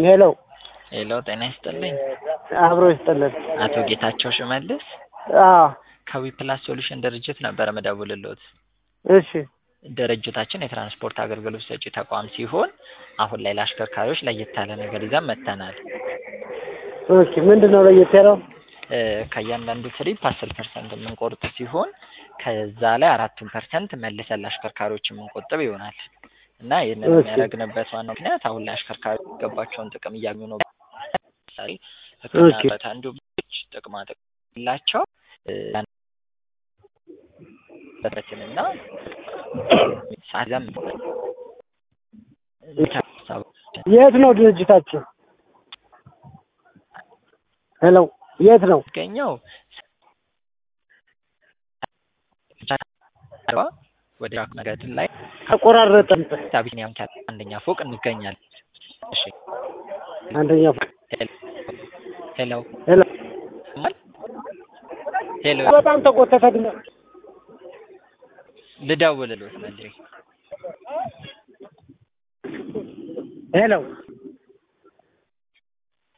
ሄሎ ሄሎ ጤና ይስጥልኝ። አብሮ ይስጥልን። አቶ ጌታቸው ሽመልስ አዎ ከዊፕላስ ሶሉሽን ድርጅት ነበረ መደውልሎት። እሺ ድርጅታችን የትራንስፖርት አገልግሎት ሰጪ ተቋም ሲሆን አሁን ላይ ለአሽከርካሪዎች ለየት ያለ ነገር ይዘን መጥተናል። ኦኬ ምንድን ነው ለየት ያለው? እ ከእያንዳንዱ ትሪፕ አስር ፐርሰንት የምንቆርጥ ሲሆን ከዛ ላይ አራቱን ፐርሰንት መልሰን ለአሽከርካሪዎች የምንቆጥብ ይሆናል እና ይህንን እሺ። የሚያደርግንበት ዋናው ምክንያት አሁን ላይ አሽከርካሪዎች የሚገባቸውን ጥቅም እያገኙ ነው። ለምሳሌ ሕክምና ኦኬ። በት አንዱ ብች ጥቅማ ጥቅም የላቸው በትንና ሳዘም የት ነው ድርጅታችሁ? ሄሎ የት ነው? ገኘው ወደ ራክ መገድ ላይ ተቆራረጠን። አቢሲኒያ ሆቴል አንደኛ ፎቅ እንገኛለን። እሺ አንደኛ ፎቅ። ሄሎ ሄሎ ሄሎ በጣም ተቆተተ ግን ልደውልልዎት መልሼ ሄሎ